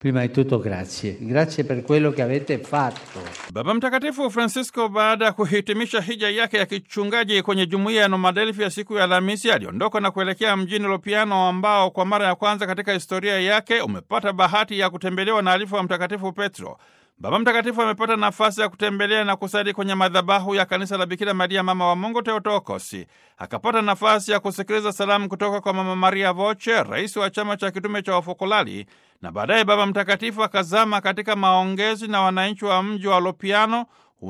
Prima di tutto grazie, grazie per quello che avete fatto. Baba Mtakatifu Francisco baada ya kuhitimisha hija yake ya kichungaji kwenye jumuiya ya Nomadelfi ya siku ya Alhamisi aliondoka na kuelekea mjini Lopiano ambao kwa mara ya kwanza katika historia yake umepata bahati ya kutembelewa na alifu wa Mtakatifu Petro. Baba Mtakatifu amepata nafasi ya kutembelea na kusali kwenye madhabahu ya kanisa la Bikira Maria mama wa Mungu Teotokosi. Akapata nafasi ya kusikiliza salamu kutoka kwa Mama Maria Voce, rais wa chama cha kitume cha wafokolali, na baadaye Baba Mtakatifu akazama katika maongezi na wananchi wa mji wa Lopiano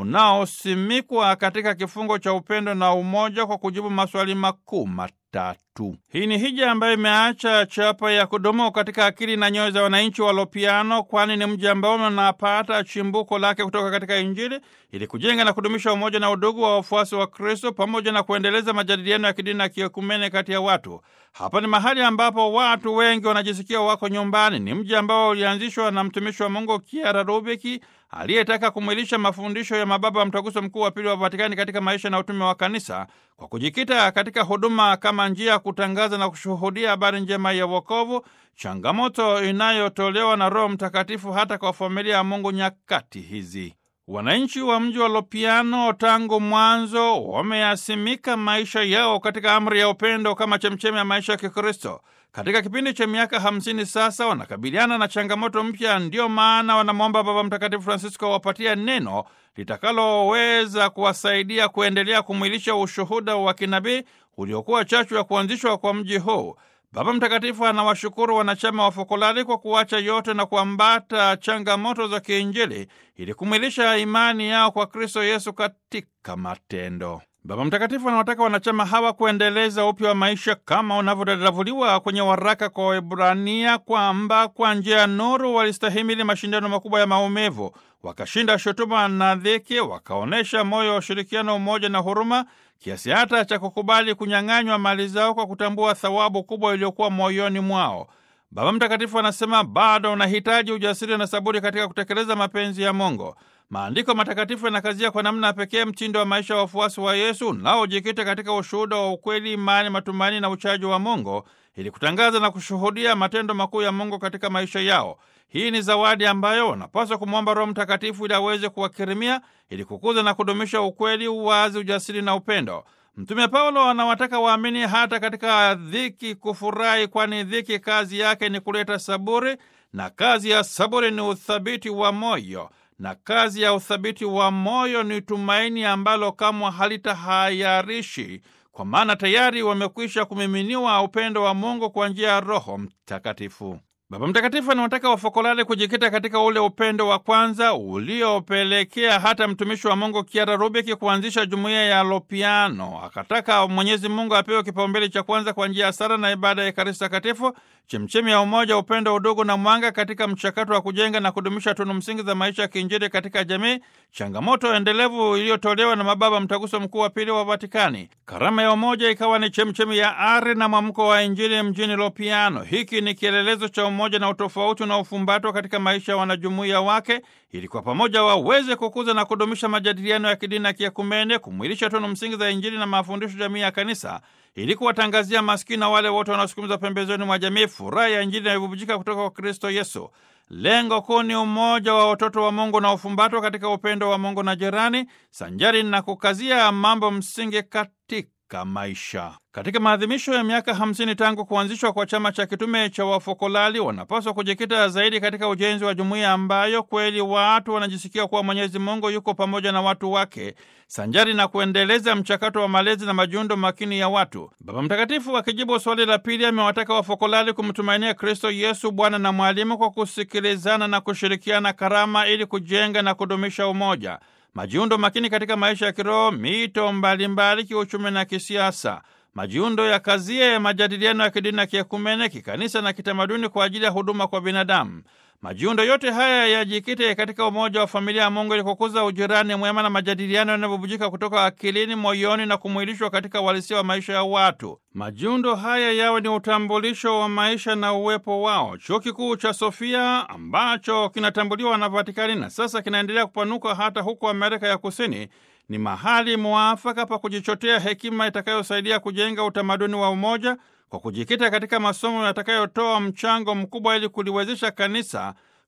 unaosimikwa katika kifungo cha upendo na umoja kwa kujibu maswali makuu matatu. Hii ni hija ambayo imeacha chapa ya kudumu katika akili na nyoyo za wananchi wa Lopiano, kwani ni mji ambao unapata chimbuko lake kutoka katika Injili ili kujenga na kudumisha umoja na udugu wa wafuasi wa Kristo pamoja na kuendeleza majadiliano ya kidini na kiekumene kati ya watu. Hapa ni mahali ambapo watu wengi wanajisikia wako nyumbani. Ni mji ambao ulianzishwa na mtumishi wa Mungu Kiara Rubiki aliyetaka kumwilisha mafundisho ya mababa wa Mtaguso Mkuu wa Pili wa Vatikani katika maisha na utume wa Kanisa kwa kujikita katika huduma kama njia ya kutangaza na kushuhudia habari njema ya wokovu, changamoto inayotolewa na Roho Mtakatifu hata kwa familia ya Mungu nyakati hizi. Wananchi wa mji wa Lopiano tangu mwanzo wameyasimika maisha yao katika amri ya upendo kama chemchemi ya maisha ya Kikristo. Katika kipindi cha miaka hamsini sasa wanakabiliana na changamoto mpya. Ndiyo maana wanamwomba Baba Mtakatifu Francisco awapatia neno litakaloweza kuwasaidia kuendelea kumwilisha ushuhuda wa kinabii uliokuwa chachu ya kuanzishwa kwa mji huu. Baba Mtakatifu anawashukuru wanachama wa Fokolali kwa kuacha yote na kuambata changamoto za kiinjili ili kumwilisha imani yao kwa Kristo Yesu katika matendo. Baba Mtakatifu anawataka wanachama hawa kuendeleza upya wa maisha kama unavyodadavuliwa kwenye waraka kwa Waebrania kwamba kwa njia ya nuru walistahimili mashindano makubwa ya maumivu, wakashinda shutuma na dhiki, wakaonyesha moyo wa ushirikiano, umoja na huruma, kiasi hata cha kukubali kunyang'anywa mali zao kwa kutambua thawabu kubwa iliyokuwa moyoni mwao. Baba Mtakatifu anasema bado unahitaji ujasiri na saburi katika kutekeleza mapenzi ya Mungu. Maandiko matakatifu yanakazia kwa namna pekee mtindo wa maisha wa wafuasi wa Yesu unaojikita katika ushuhuda wa ukweli, imani, matumaini na uchaji wa Mungu ili kutangaza na kushuhudia matendo makuu ya Mungu katika maisha yao. Hii ni zawadi ambayo wanapaswa kumwomba Roho Mtakatifu ili aweze kuwakirimia ili kukuza na kudumisha ukweli, uwazi, ujasiri na upendo. Mtume Paulo anawataka waamini hata katika dhiki kufurahi, kwani dhiki kazi yake ni kuleta saburi, na kazi ya saburi ni uthabiti wa moyo na kazi ya uthabiti wa moyo ni tumaini ambalo kamwe halitahayarishi, kwa maana tayari wamekwisha kumiminiwa upendo wa Mungu kwa njia ya Roho Mtakatifu. Baba Mtakatifu anawataka wafokolale kujikita katika ule upendo wa kwanza uliopelekea hata mtumishi wa Mungu Kiara Rubiki kuanzisha jumuiya ya Lopiano. Akataka Mwenyezi Mungu apewe kipaumbele cha kwanza kwa njia ya sala na ibada ya Ekaristi Takatifu, chemchemi ya umoja, upendo, udugu na mwanga katika mchakato wa kujenga na kudumisha tunu msingi za maisha ya kiinjili katika jamii, changamoto endelevu iliyotolewa na mababa Mtaguso Mkuu wa Pili wa Vatikani. Karama ya umoja ikawa ni chemchemi ya ari na mwamko wa Injili mjini Lopiano. Hiki ni kielelezo cha umoja na utofauti unaofumbatwa katika maisha ya wanajumuiya wake ili kwa pamoja waweze kukuza na kudumisha majadiliano ya kidini na kiekumene, kumwilisha tunu msingi za Injili na mafundisho jamii ya Kanisa, ili kuwatangazia maskini na wale wote wanaosukumizwa pembezoni mwa jamii furaha ya Injili inayobubujika kutoka kwa Kristo Yesu. Lengo kuu ni umoja wa watoto wa Mungu na ufumbatwa katika upendo wa Mungu na jirani, sanjari na kukazia mambo msingi katika maisha. Katika maadhimisho ya miaka hamsini tangu kuanzishwa kwa chama cha kitume cha wafokolali, wanapaswa kujikita zaidi katika ujenzi wa jumuiya ambayo kweli watu wanajisikia kuwa Mwenyezi Mungu yuko pamoja na watu wake, sanjari na kuendeleza mchakato wa malezi na majiundo makini ya watu. Baba Mtakatifu akijibu swali la pili, amewataka wafokolali kumtumainia Kristo Yesu, Bwana na Mwalimu, kwa kusikilizana na kushirikiana karama ili kujenga na kudumisha umoja majiundo makini katika maisha ya kiroho, mito mbalimbali, kiuchumi na kisiasa. Majiundo ya kazie majadiliano ya kidini na kiekumene, kikanisa na kitamaduni kwa ajili ya huduma kwa binadamu. Majiundo yote haya yajikite katika umoja wa familia ya Mungu ili kukuza ujirani mwema na majadiliano yanayobubujika kutoka akilini, moyoni na kumwilishwa katika uhalisia wa maisha ya watu. Majiundo haya yawe ni utambulisho wa maisha na uwepo wao. Chuo Kikuu cha Sofia ambacho kinatambuliwa na Vatikani na sasa kinaendelea kupanuka hata huko Amerika ya Kusini ni mahali muafaka pa kujichotea hekima itakayosaidia kujenga utamaduni wa umoja kwa kujikita katika masomo yatakayotoa mchango mkubwa ili kuliwezesha kanisa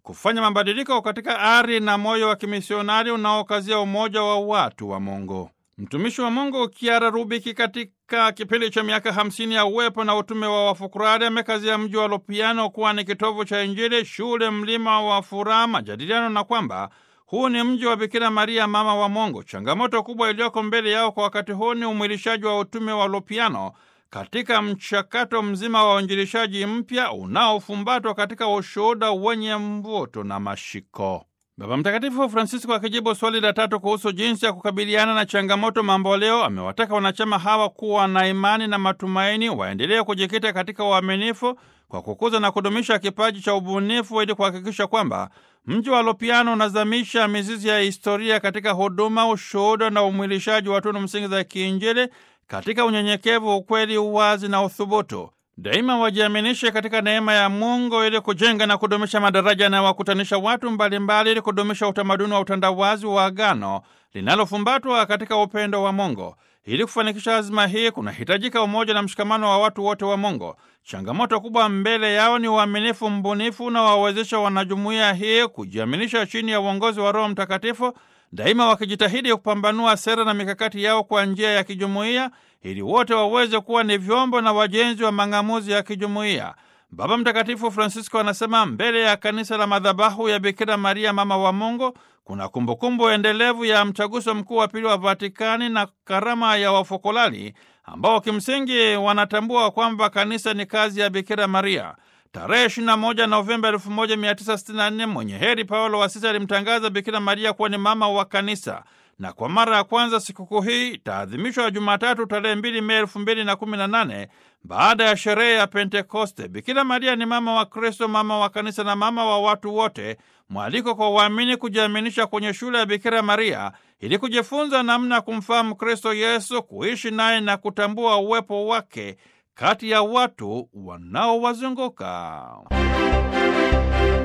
kufanya mabadiliko katika ari na moyo wa kimisionari unaokazia umoja wa watu wa Mungu. Mtumishi wa Mungu Kiara Rubiki katika kipindi cha miaka hamsini ya uwepo na utume wa Wafukurari amekazia mji wa Lopiano kuwa ni kitovu cha Injili, shule, mlima wa furaha, majadiliano na kwamba huu ni mji wa Bikira Maria, mama wa Mungu. Changamoto kubwa iliyoko mbele yao kwa wakati huu ni umwilishaji wa utume wa Lopiano katika mchakato mzima wa uinjilishaji mpya unaofumbatwa katika ushuhuda wenye mvuto na mashiko. Baba Mtakatifu Francisco akijibu swali la tatu kuhusu jinsi ya kukabiliana na changamoto mamboleo, amewataka wanachama hawa kuwa na imani na matumaini, waendelee kujikita katika uaminifu kwa kukuza na kudumisha kipaji cha ubunifu ili kuhakikisha kwamba mji wa Lopiano unazamisha mizizi ya historia katika huduma, ushuhuda na umwilishaji wa tunu msingi za kiinjili katika unyenyekevu, ukweli, uwazi na uthubutu. Daima wajiaminishe katika neema ya Mungu ili kujenga na kudumisha madaraja yanayowakutanisha watu mbalimbali ili kudumisha utamaduni wa utandawazi wa agano linalofumbatwa katika upendo wa Mungu. Ili kufanikisha azima hii, kunahitajika umoja na mshikamano wa watu wote wa Mungu. Changamoto kubwa mbele yao ni uaminifu mbunifu na wawezesha wanajumuiya hii kujiaminisha chini ya uongozi wa Roho Mtakatifu, daima wakijitahidi kupambanua sera na mikakati yao kwa njia ya kijumuiya ili wote waweze kuwa ni vyombo na wajenzi wa mang'amuzi ya kijumuiya. Baba Mtakatifu Francisco anasema mbele ya kanisa la madhabahu ya Bikira Maria mama wa Mungu kuna kumbukumbu endelevu ya mtaguso mkuu wa pili wa Vatikani na karama ya wafokolali ambao kimsingi wanatambua kwamba kanisa ni kazi ya Bikira Maria. Tarehe 21 Novemba 1964 mwenye heri Paulo wa Sita alimtangaza Bikira Maria kuwa ni mama wa kanisa na kwa mara ya kwanza sikukuu hii itaadhimishwa Jumatatu tarehe 2 Mei 2018 baada ya sherehe ya Pentekoste. Bikira Maria ni mama wa Kristo, mama wa kanisa na mama wa watu wote. Mwaliko kwa waamini kujiaminisha kwenye shule ya Bikira Maria ili kujifunza namna ya kumfahamu Kristo Yesu, kuishi naye na kutambua uwepo wake kati ya watu wanaowazunguka.